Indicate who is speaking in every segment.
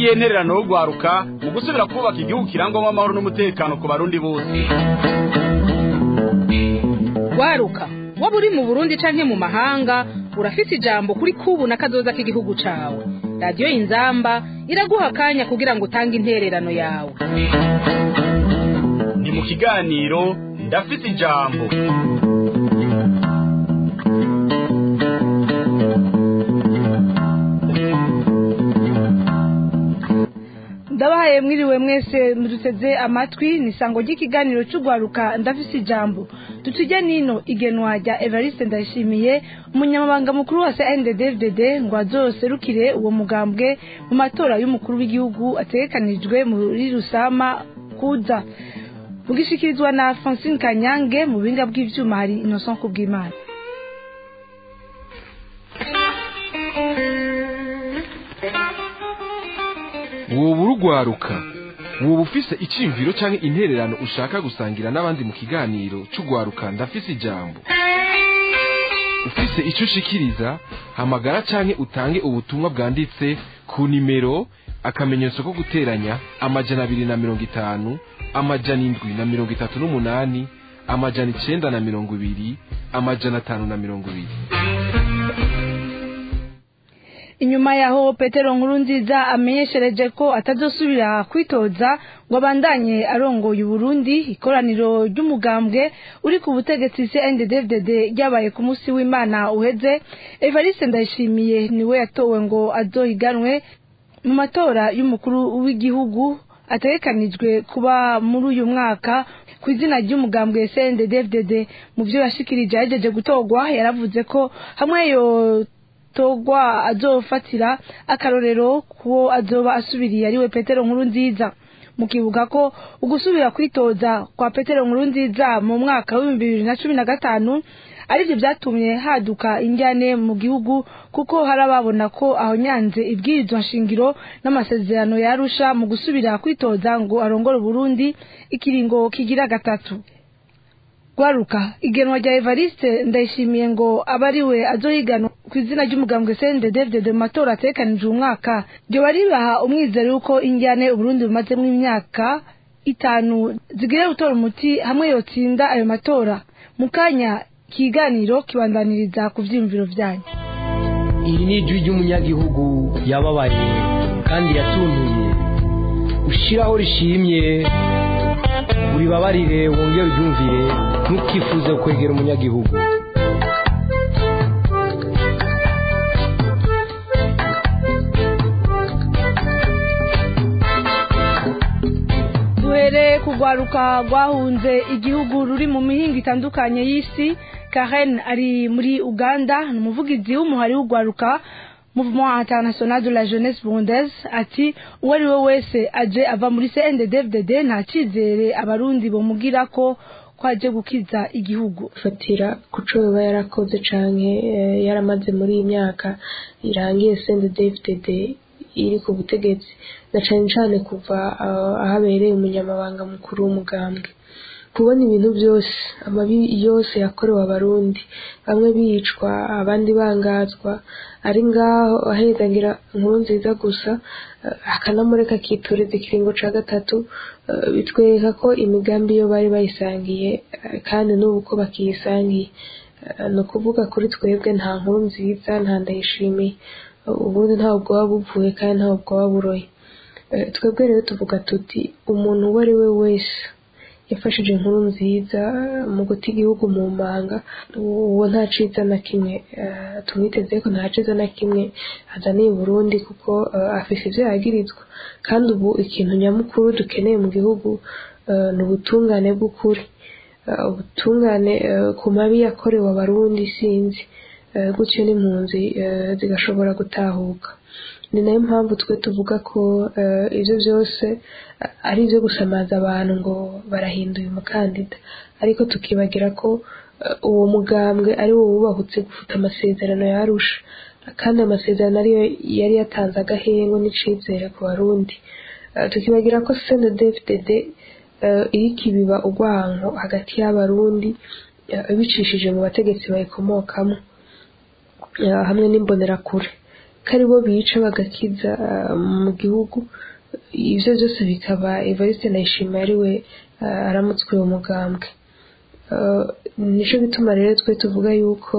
Speaker 1: niyihe ntererano yo gwaruka mu gusubira kubaka igihugu kirangwamo amahoro n'umutekano ku barundi bose
Speaker 2: waruka waba uri mu burundi canke mu mahanga urafise ijambo kuri kubu na kazoza k'igihugu cawe radiyo inzamba iraguha akanya kugira ngo utange intererano yawe
Speaker 1: ni mu kiganiro ndafise ijambo
Speaker 3: ndabahaye mwiriwe mwese muduteze amatwi ni isango ry'ikiganiro cy'urwaruka ndafise ijambo dutujye nino igenwa rya evariste ndayishimiye umunyamabanga mukuru wa cnddddd ngo azoserukire uwo mugambwe mu matora y'umukuru w'igihugu ategekanijwe muri rusama kuza bugishikirizwa na francine kanyange mu buhinga bw'ivyuma hari innocent kubw'imana
Speaker 4: woba urugwaruka woba ufise iciyumviro canke intererano ushaka gusangira n'abandi mu kiganiro c'ugwaruka ndafise ijambo ufise ico ushikiriza hamagara canke utange ubutumwa bwanditse ku nimero akamenyetso ko guteranya amajana abiri na mirongo itanu amajana indwi na mirongo itatu n'umunani amajana icenda na mirongo ibiri amajana atanu na mirongo ibiri
Speaker 3: inyuma yaho petero nkuru nziza amenyeshereje ko atazosubira kwitoza ngo abandanye arongoye uburundi ikoraniro ry'umugambwe uri ku butegetsi cnddd ryabaye ku munsi w'imana uheze evariste ndayishimiye niwe yatowe ngo azohiganwe mu matora y'umukuru w'igihugu ategekanijwe kuba muri uyu mwaka ku izina ry'umugambwe cnddd mu byo yashikirije yagejeje gutorwa yaravuze ko hamwe yo togwa azofatira akarorero kuwo azoba asubiriye ariwe petero nkuru nziza mukibuka ko ugusubira kwitoza kwa petero nkuru nziza mu mwaka w'ibihumbi bibiri na cumi na gatanu arivyo vyatumye haduka injyane mu gihugu kuko hari ababona ko aho nyanze ibwirizwa nshingiro n'amasezerano yarusha mu gusubira kwitoza ngo arongore uburundi ikiringo kigira gatatu gwaruka igenwa rya evariste ndayishimiye ngo abe ari we azohiganwa ku izina ry'umugambwe cnddd mu matora ategekanije umwaka ryoba ribaha umwizero y'uko injyane uburundi bumazemo imyaka itanu zigire gutora umuti hamwe yotsinda ayo matora mu kanya ikiganiro kibandaniriza ku vyiyumviro vyanyu
Speaker 5: iri ni ijwi ry'umunyagihugu yababaye kandi yatuntuye ushiraho rishimye uribabarire wongere uryumvire ntukifuze kwegera umunyagihugu
Speaker 3: duhereye kugwaruka rwahunze igihugu ruri mu mihingo itandukanye y'isi karen ari muri uganda ni umuvugizi w'umuhari w'ugwaruka mouvement international de la jeunesse burundaise ati uwo ari we wese aje ava muri cnddddd nta cyizere abarundi bomugira ko ko aje gukiza igihugu
Speaker 6: fatira kuco yoba yarakoze canke yaramaze muri iyi myaka irangiye cnddddd iri ku butegetsi na cane cane kuva ahabereye umunyamabanga mukuru w'umugambwe kubona ibintu byose amabi yose yakorewe abarundi bamwe bicwa abandi bangazwa ari ngaho ahezagira inkuru nziza gusa akanamureka akitoreza ikiringo ca gatatu bitwereka ko imigambi yo bari bayisangiye kandi n'ubu ko bakiyisangiye ni ukuvuga kuri twebwe nta nkuru nziza nta ndayishimiye ubundi ntabwo bwaba buvuye kandi ntabwo bwaba buroye twebwe rero tuvuga tuti umuntu uwo ari we wese yafashije inkuru nziza mu guta igihugu mu manga uwo nta ciza na kimwe tumwiteze ko nta ciza na kimwe azaniye Burundi kuko afise ivyo yagirizwa kandi ubu ikintu nyamukuru dukeneye mu gihugu ni ubutungane bw'ukuri ubutungane ku mabi yakorewe abarundi sinzi gutyo n'impunzi zigashobora gutahuka ni nayo mpamvu twe tuvuga ko ibyo byose ari ibyo gusamaza abantu ngo barahinduye umukandida ariko tukibagira ko uwo mugambwe ari wo wubahutse gufuta amasezerano yarusha kandi amasezerano ariyo yari yatanze agahengo n'icizere ku barundi tukibagira ko cndfdd iriko ibiba urwanko hagati y'abarundi bicishije mu bategetsi bayikomokamo hamwe n'imbonerakure ari bo bica bagakiza mu gihugu ibyo byose bikaba evariste ndayishimiye ari we aramutswe uwo mugambwe nicyo bituma rero twe tuvuga yuko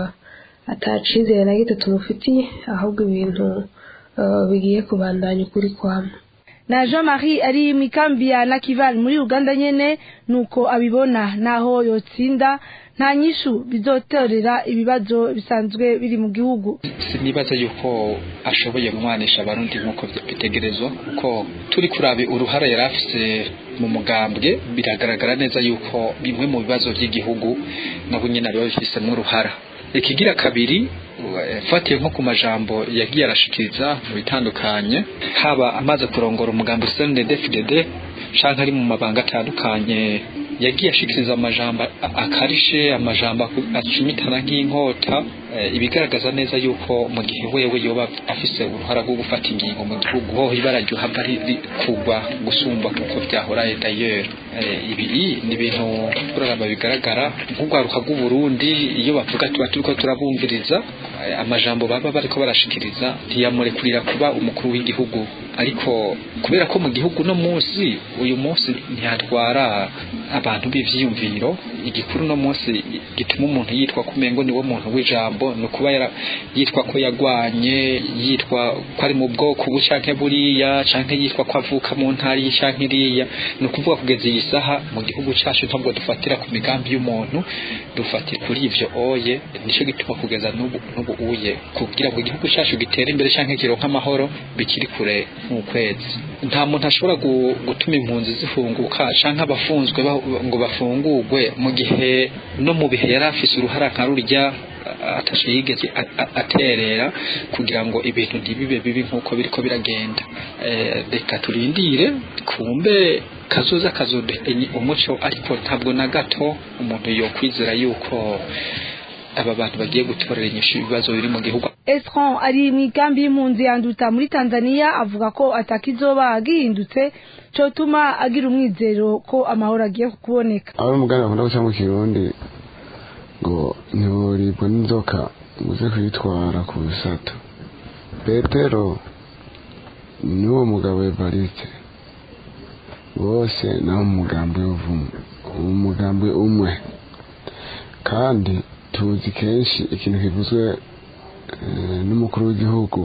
Speaker 6: atacizere na gito tumufitiye ahubwo ibintu bigiye kubandanya ukuri kwamo
Speaker 3: na jean marie ari mu ikambi ya nakival muri uganda nyene nuko abibona naho yotsinda nta nyishu bizotorera ibibazo bisanzwe biri mu gihugu
Speaker 7: sinibaza yuko ashoboye kumwanisha abarundi nk'uko bitegerezwa kuko turi kurabe uruhara yari afise mu mugambwe biragaragara neza yuko bimwe mu bibazo by'igihugu nabo nyine biba bifisemo uruhara ikigira kabiri fatiye nko ku majambo yagiye arashikiriza mu bitandukanye haba amaze kurongora umugambi CNDD-FDD canke ari mu mabanga atandukanye yagiye ashikiriza amajambo akarishe amajambo acumitana nk'inkota ibigaragaza neza yuko mu gihe wewe yoba afise uruhara rwo gufata ingingo mu gihugu ho ibara ryohava kugwa gusumba kuko byahoraye dayeri ibi ni ibintu kuraraba bigaragara nk'urwaruka rw'uburundi iyo bavuga tuba turiko turabumviriza amajambo baba bariko barashikiriza ntiyamurekurira kuba umukuru w'igihugu ariko kubera ko mu gihugu no munsi uyu munsi ntihatwara abantu b'ivyiyumviro igikuru no munsi gituma umuntu yitwa kumengo niwe muntu w'ijambo ni ukuba yitwa ko yagwanye yitwa ko ari mu bwoko ubu canke buriya canke yitwa ko avuka mu ntara iyi canke iriya ni ukuvuga kugeza iyi saha mu gihugu cacu ntabwo dufatira ku migambi y'umuntu dufatira kuri ivyo oye nico gituma kugeza n'ubu n'ubu uye kugira ngo igihugu cacu gitere imbere canke kironke amahoro bikiri kure nk'ukwezi nta muntu ashobora gutuma impunzi zifunguka canke abafunzwe ngo bafungurwe mu gihe no mu bihe yari afise uruhara nka rurya atashe yigeze aterera kugira ngo ibintu ntibibe bibi nk'uko biriko biragenda reka turindire kumbe kazoza kazoduhenye umuco ariko ntabwo na gato umuntu yokwizera yuko aba bantu bagiye gutorera inyishu ibibazo biri mu gihugu
Speaker 3: Esron ari mu ikambi y'impunzi yanduta muri Tanzania avuga ko atakizoba gihindutse cotuma agira umwizero ko amahoro agiye kuboneka
Speaker 8: aho umugani bakunda guca mu kirundi ngo ntiburibwa n'inzoka uze kuyitwara ku bisato petero n'uwo mugabo evariste bose naho umugambi w'uvumu umugambi umwe kandi tuzi kenshi ikintu kivuzwe n'umukuru w'igihugu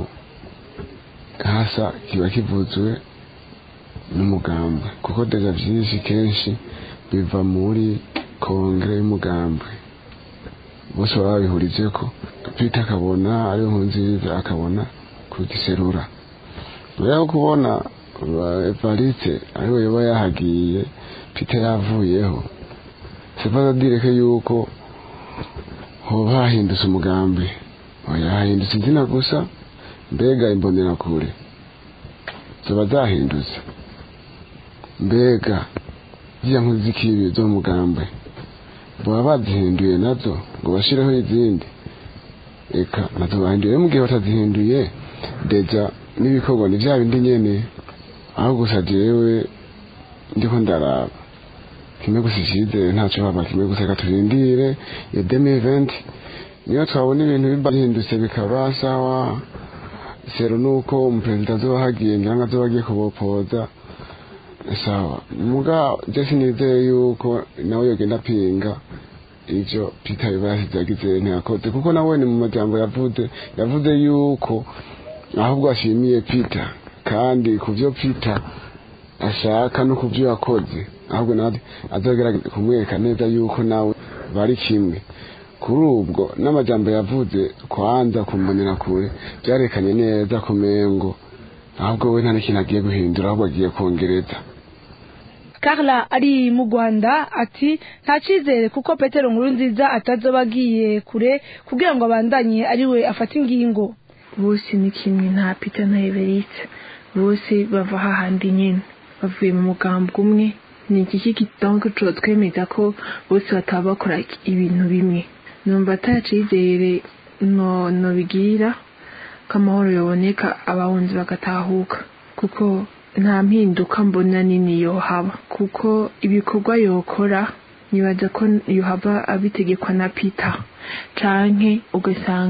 Speaker 8: hasa kiba kivuzwe n'umugambi kuko deja byinshi kenshi biva muri kongere y'umugambi bose baba babihurije ko peter akabona ariyo nkuru nziza akabona kugiserura rero kubona evariste ariwe yoba yahagiye peter yavuyeho sifaza direke yuko hoba hahindutse umugambi oya hahindutse izina gusa mbega imbonerakure ziba zahindutse mbega ziriya nkuru z'ikibi zo mu mugambi baba bazihinduye nazo ngo bashireho izindi reka nazo bahinduye mu gihe batazihinduye deja n'ibikorwa ni bya bindi nyene aho gusa jewe ndiko ndaraba kimwe gusa icyizere ntacyo haba kimwe gusa reka turindire iyo demi eventi niyo twabona ibintu biba bihindutse bikaba sawa sero nuko umuperezida azoba hagiye ngira ngo azoba agiye kubopoza sawa muga je sinizeye yuko nawe yogenda apinga ivyo peter biba yasize yagize ntiyakoze kuko nawe ni mu majambo yavuze yavuze yuko ahubwo ashimiye peter kandi ku vyo peter ashaka no ku vyo yakoze ahubwo nawe azogerageza kumwereka neza yuko nawe bari kimwe kuri ubwo n'amajambo yavuze kwanza kumbonera kure byarekanye neza ku mengo ahubwo we nta n'ikintu agiye guhindura ahubwo agiye kongereza
Speaker 3: Carla ari mu Rwanda ati nta cyizere kuko Petero nkuru nziza atazoba agiye kure kugira ngo abandanye ari we afate ingingo
Speaker 9: bose ni kimwe nta Peter na Everest bose bava hahandi nyine bavuye mu mugambi umwe ni iki kitongo cyo twemeza ko bose bataba bakora ibintu bimwe numva atacizere no no bigira ko amahoro yaboneka abahunzi bagatahuka kuko nta mpinduka mbona nini yohaba kuko ibikorwa yokora nibaza ko yohava abitegekwa na Peter canke ugasanga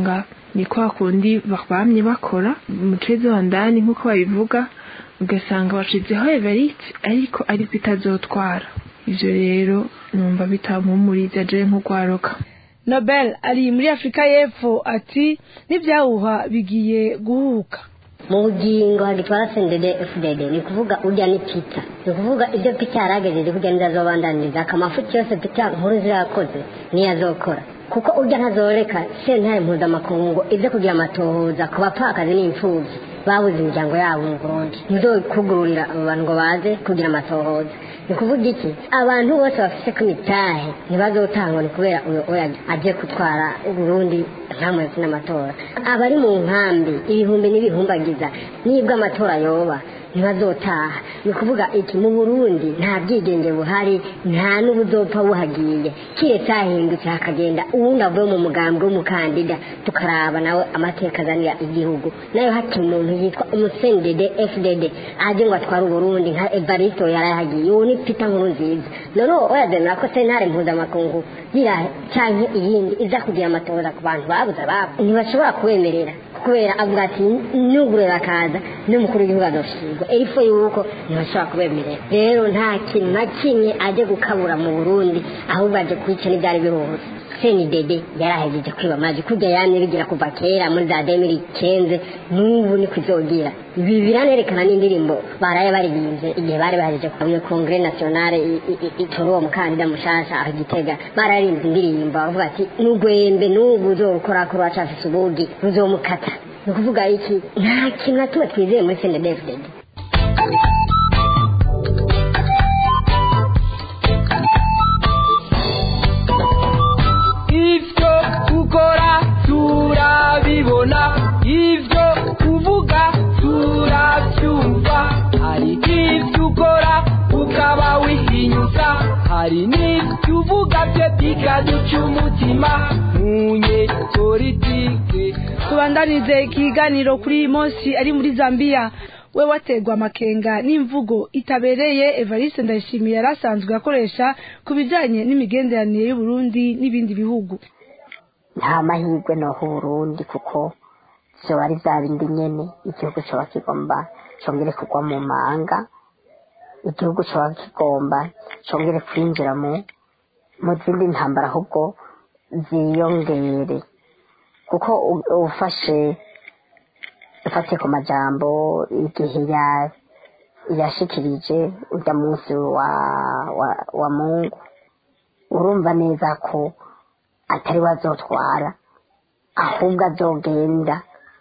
Speaker 9: ni kwa kundi bamye bakora mu mucezi wa ndani nk'uko babivuga ugasanga washizeho everite ariko ariko itazotwara ivyo rero numva bitampumuriza jewe nk'urwaruka
Speaker 3: nobel ari muri afurika y'epfo ati n'ibyahuha bigiye guhuka
Speaker 10: mu bugingo hagitwara sendede fdd ni kuvuga urya ni pita ni kuvuga ibyo pita yaragejeje kujya nizazobandaniriza akamafuti yose pita nkuru zirakoze niyo azokora kuko urya ntazoreka sentare mpuzamakungu ibyo kugira amatohoza ku bapfakazi n'imfubyi babuze imiryango yabo mu burundi ntizokugururira abo bantu ngo baze kugira amatohoza ni kuvuga iki abantu bose bafite ko imitahe ntibazotangwa ni kubera uyu oya agiye gutwara uburundi ntamwezi n'amatora abari mu nkambi ibihumbi n'ibihumbagiza nibwo amatora yoba ntibazotaha ni ukuvuga iki mu burundi nta bwigenge buhari nta n'ubuzopfa buhagiye kiretse hahindutse hakagenda uwundi avuye mu mugambwe w'umukandida tukaraba nawe amateka azanira igihugu nayo hati umuntu yitwa umusendede fdd aje ngo atware uburundi nka evaristo yarahagiye uwo ni pita nkuru nziza noneho oyademera ko sentare mpuzamakungu gira canke iyindi iza kugira amatora ku bantu babuze ababo ntibashobora kubemerera kubera avuga ati nugure bakaza n'umukuru w'igihugu azoshirwa erifo yuko ntibashobora kubemerera rero nta kintu na kimwe aje gukabura mu burundi ahubwo aje kwica n'ibyari biruhutse senidede yarahejeje kwiba amazi kujya yamye bigira kuva kera muri za demiri kenze n'ubu ni kuzogira ibi biranerekana n'indirimbo baraye baririmbye igihe bari bahejeje kuba kongere nationale itora uwo mukandida mushasha aho gitega bararimbye indirimbo bavuga ati n'ugwembe n'ubu uzokora kuri wacafise ubugi ruzomukata ni ukuvuga iki nta kintu na kimwe twizeye muri senedefdede
Speaker 5: ivyo ukora turabibona ivyo uvuga turavyumva hari ivyo ukora ukaba wihinyuza hari n'ivyo uvuga vyo bikaduca umutima munye politike
Speaker 3: tubandanize ikiganiro kuri iyi munsi ari muri zambia we waterwa amakenga n'imvugo itabereye evariste ndayishimiye yari asanzwe akoresha ku bijyanye n'imigenderanire y'uburundi n'ibindi bihugu
Speaker 11: nta mahirwe noho uburundi kuko vyoba ari vya bindi nyene igihugu coba kigomba congere kugwa mu manga igihugu coba kigomba congere kwinjira mu mu zindi ntambara ahubwo ziyongere kuko u- ufashe ufatiye ku majambo igihe ya yashikirije urya munsi wa wa, wa mungu urumva neza ko atari we azotwara ahubwo azogenda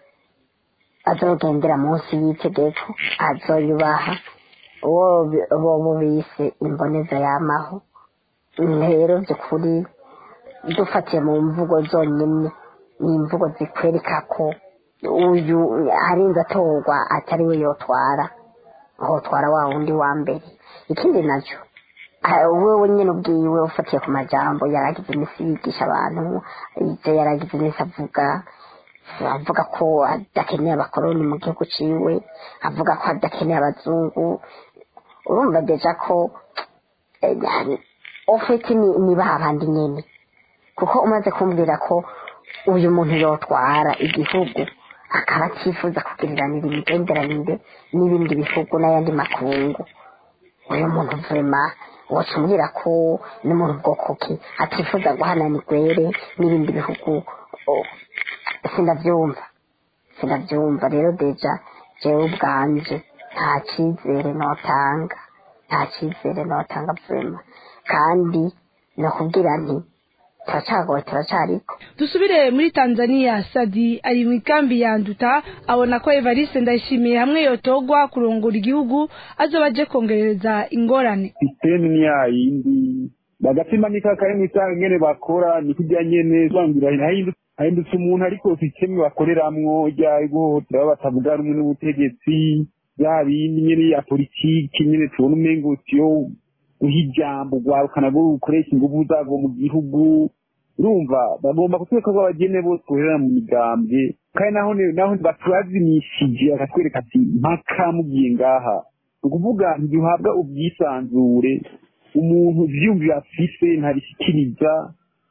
Speaker 11: azogendera munsi y'itegeko azoyubaha uwo bi- bobo bise imboneza yamaho rero by'ukuri dufatiye mu mvugo zonyine ni imvugo zikwereka ko uyu arinze atorwa atari we yotwara hotwara wa wundi wa mbere ikindi nacyo ah, wewe nyine ubwiwe ufatiye ku majambo yaragize iminsi yigisha abantu ibyo yaragize iminsi avuga avuga ko adakeneye abakoroni mu gihugu ciwe avuga ko adakeneye abazungu urumva deja ko eh, yani, ofeti ni, ni babandi nyene kuko umaze kumbwira ko uyu muntu yotwara igihugu akaba atifuza kugiriranira imigenderanire n'ibindi bihugu n'ayandi makungu uyu muntu vurema woca umbwira ko ni muntu bwoko ki atifuza guhanana igwere n'ibindi bihugu oh, sindavyumva sindavyumva rero deja jewe ubwanje nta cizere notanga nta cizere notanga vurema kandi nokubwira nti turacagoye turacariko
Speaker 3: dusubire muri tanzania sadi ari mu ikambi ya nduta abona ko evariste ndayishimiye hamwe yotogwa kurongora igihugu azoba aje kongereza ingorane
Speaker 12: sisiteme ni yayindi bagatima nikakaye mw'isanga nyene bakora ni kurya nyene bangira hahindu- hahindutse umuntu ariko sisiteme bakoreramwo rya guhohotera abo batavuga rumwe n'ubutegetsi ya bindi nyene ya politiki nyene tubona umengo siyo guha ijambo rwarukana rwo rukoresha inguvu zarwo mu gihugu urumva bagomba kutwereka ko abagene bose boherera mu migambwe kandi naho ni- naho batubazimishije akatwereka ati mpaka mugiye ngaha ni ukuvuga ntiduhabwa ubwisanzure umuntu ivyiyumviro afise ntabishikiriza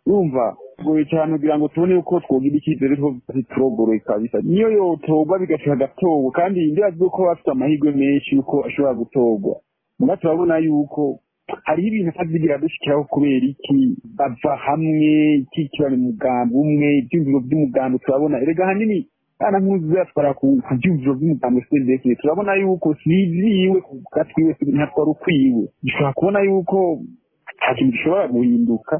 Speaker 12: urumva goye cyane kugira ngo tubone uko twogira icyizere ko ziturogoroye kabisa niyo yotorwa bigashika agatorwa kandi ndibaza ko bafite amahirwe menshi yuko ashobora gutorwa muga turabona yuko hariho ibintu atazigira dushikiraho kubera iki bava hamwe iki kiba mu mugambi umwe ibyumviro by'umugambi turabona erega hanini kana nkuzi zatwara ku byumviro by'umugambi sendeke turabona yuko siziwe ku gatwiwe ntatwara ukwiwe dushobora kubona yuko nta kintu gishobora guhinduka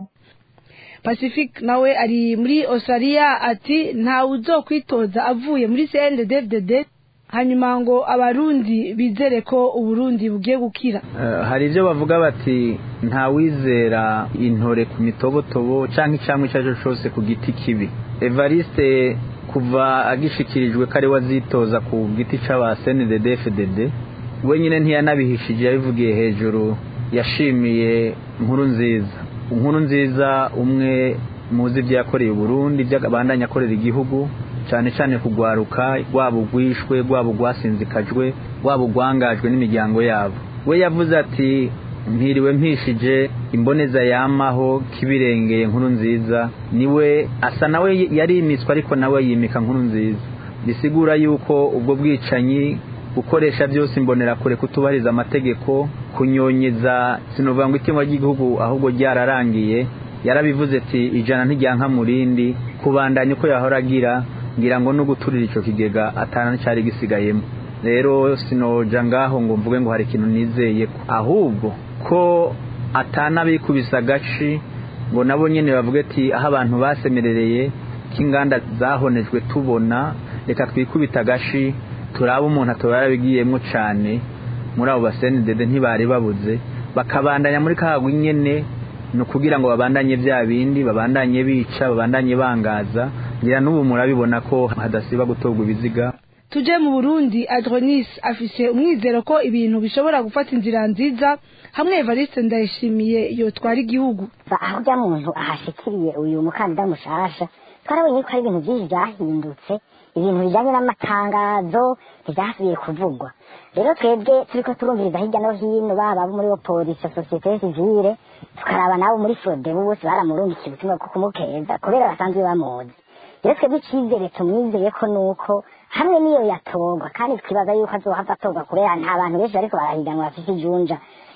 Speaker 3: pacifique nawe ari muri australia ati ntawe uzokwitoza avuye muri cnddddd hanyuma ngo abarundi bizere ko uburundi bugiye gukira
Speaker 13: hari ibyo bavuga bati ntawizera intore ku mitobotobo cyangwa icyamwa icyo ari cyo cyose ku giti kibi evariste kuva agishikirijwe ko ari we azitoza ku giti cy'aba cndddfdd wenyine ntiyanabihishije yabivugiye hejuru yashimiye nkuru nziza inkuru nziza umwe muzi ibyo yakoreye uburundi ibyo abandanya akorera igihugu cyane cyane kugwaruka rwaba ugwishwe rwaba ugwasinzikajwe rwaba ugwangajwe n'imiryango yabo we yavuze ati mpiriwe mpishije imboneza yamaho kibirengeye nkuru nziza niwe asa nawe yarimiswe ariko nawe yimika nkuru nziza bisigura yuko ubwo bwicanyi gukoresha byose imbonerakure kutubahiriza amategeko kunyonyeza sinovuga ngo itungo ry'igihugu ahubwo ryararangiye yarabivuze ati ijana ntijyanka mu rindi kubandanya uko yahora agira ngira ngo no guturira icyo kigega atana cyari gisigayemo rero sinoja ngaho ngo mvuge ngo hari ikintu nizeye ko ahubwo ko atana bikubise agaci ngo nabo nyine bavuge ati aho abantu basemerereye k'inganda zahonejwe tubona reka twikubita agashi turaba umuntu ataba yarabigiyemo cyane muri abo basenidede ntibari babuze bakabandanya muri kagwi nyene ni ukugira ngo babandanye bya bindi babandanye bica babandanye bangaza ngira n'ubu murabibona ko hadasiba gutorwa ibiziga
Speaker 3: tuje mu burundi adronis afise umwizero ko ibintu bishobora gufata inzira nziza hamwe evariste ndayishimiye yotwara igihugu
Speaker 10: aho ujya muntu ahashikiriye uyu mukandida mushasha twarabonye ko hari ibintu byinshi byahindutse ibintu bijyanye n'amatangazo ntibyasubiye kuvugwa rero twebwe turi ko turumviriza hirya no hino baba abo muri polisi sosiyete sivire tukaraba nabo muri fodebu bose baramurungikiye ubutumwa bwo kumukeza kubera basanzwe bamuzi rero twebwe icyizere tumwizeye ko ni uko hamwe n'iyo yatorwa kandi twibaza yuko azohava atorwa kubera nta bantu benshi bariko barahiganwa bafite ijunja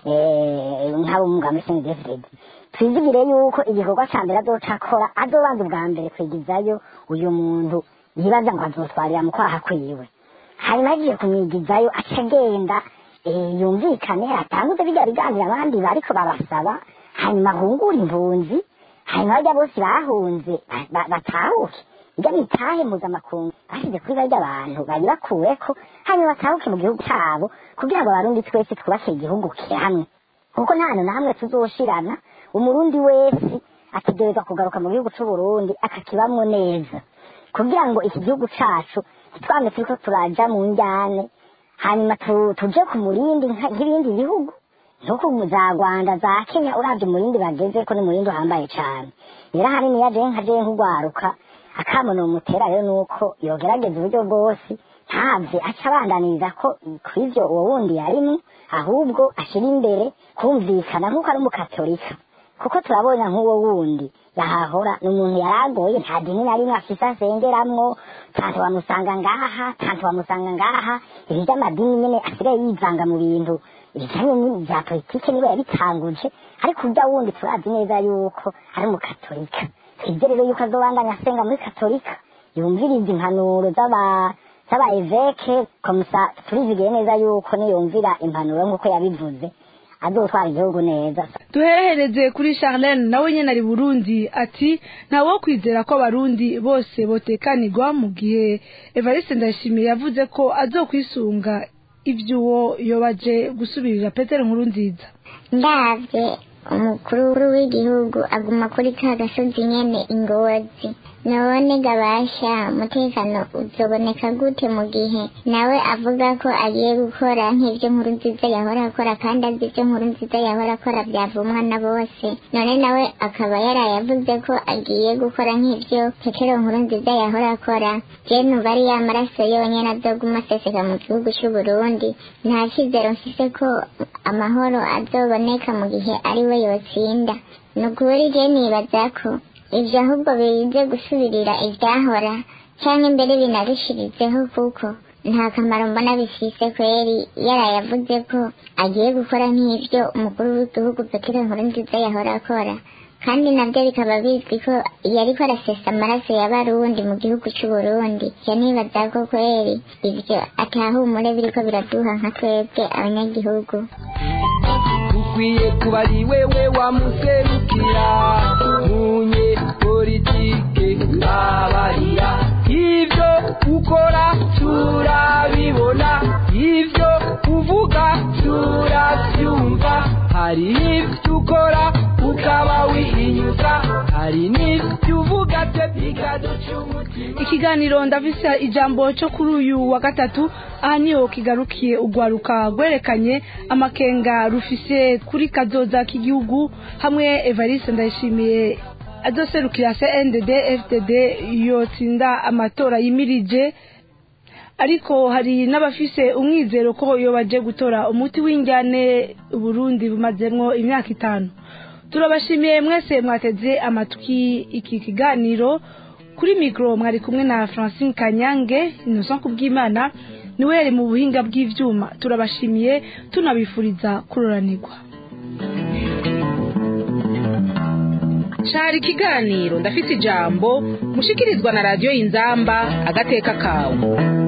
Speaker 10: nk'abo mu mugambi sendefredi twizigire yuko igikorwa cya mbere azoca akora azobanza ubwa mbere kwigizayo uyu muntu yibaza ngo azotwarira mu kwaha kwiwe hanyuma agiye kumwigizayo aca agenda yumvikane atanguze bijya biganira abandi bariko barasaba hanyuma ahungure impunzi hanyuma bajya bose bahunze batahuke ibyo bitahe mpuzamakungu bashyize kuri barya abantu bari bakuweko hanyuma batahuke mu gihugu cyabo kugira ngo abarundi twese twubake igihugu hamwe kuko nta hantu na hamwe tuzoshirana umurundi wese ategerezwa kugaruka mu gihugu c'uburundi akakibamwo neza kugira ngo iki gihugu cacu ntitwame turiko turaja mu njyane hanyuma tuje ku murindi nk'ibindi bihugu nkuko za rwanda za kenya uravye umurindi bageze ko ni umurindi uhambaye cane rero ahanini yaje nka je nk'ugwaruka akamono umutera rero nuko yogerageza uburyo bwose ntavye aca abandaniriza ko kw'ivyo uwo wundi yarimwo ahubwo ashira imbere kumvikana nk'uko ari umukatolika kuko turabona nk'uwo wundi yahahora ni umuntu yaragoye nta dini na rimwe afise asengeramwo tantu wamusanga ngaha tantu wamusanga ngaha ibi by'amadini nyene asigaye yivanga mu bintu ibijanye n'ibya politike niwe yabitanguje ariko urya wundi turazi neza yuko ari umukatolika twibye rero yuko azobandanya asenga muri katolika yumviriza impanuro z'aba z'aba eveke komusa turizigiye neza yuko niyumvira impanuro nk'uko yabivuze azotwara igihugu neza
Speaker 3: duherehereze kuri charlene nawe nyine ari burundi ati ntawo kwizera ko abarundi bose botekanirwa mu gihe evariste ndayishimiye yavuze ko azokwisunga iby'uwo yobaje gusubirira petero nkuru nziza
Speaker 14: ndabye umukuru w'igihugu aguma kuri ka gasozi nyene ingozi none gabasha umutekano uzoboneka gute mu gihe nawe avuga ko agiye gukora nk'ibyo nkuru nziza yahora akora kandi azi ibyo nkuru nziza yahora akora byavumwa na bose none nawe akaba yaraye avuze ko agiye gukora nk'ibyo petero nkuru nziza yahora akora je numva ari ya maraso yonyene azoguma aseseka mu gihugu c'uburundi nta cizero mfise ko amahoro azoboneka mu gihe ari we yotsinda ni ukuri je nibaza ko ibyo ahubwo bize gusubirira ibyahora cyangwa imbere binarushirizeho kuko nta kamaro mbona bifise kweri yaraye avuze ko agiye gukora nk'ibyo umukuru w'igihugu petero nkurunziza yahora akora kandi nabyo bikaba bizwi ko yari ko arasesa amaraso y'abarundi mu gihugu cy'u Burundi yanibaza ko kweri ibyo atahumure biriko biraduha nka twebwe abanyagihugu
Speaker 5: ukwiye kuba ari wewe wamuserukira munye politike abarira ibyo ukora turabibona ibyo uvuga turabyumva hari n'ibyo ukora ukaba wihinyuza hari n'ibyo uvuga byo bikaduca umutima
Speaker 3: ikiganiro ndavise ijambo cyo kuri uyu wa gatatu aha niho kigarukiye urwaruka rwerekanye amakenga rufise kuri kazoza k'igihugu hamwe evariste ndayishimiye adoserukira cndd fdd yotsinda amatora yimirije ariko hari n'abafise umwizero ko iyo baje gutora umuti w'injyane uburundi bumazemwo imyaka itanu turabashimiye mwese mwateze amatwi iki kiganiro kuri mikoro mwari kumwe na francine kanyange innocent kubwimana niwe yari mu buhinga bw'ivyuma turabashimiye tunabifuriza kuroranirwa
Speaker 2: cari ikiganiro ndafise ijambo mushikirizwa na radiyo inzamba agateka kawe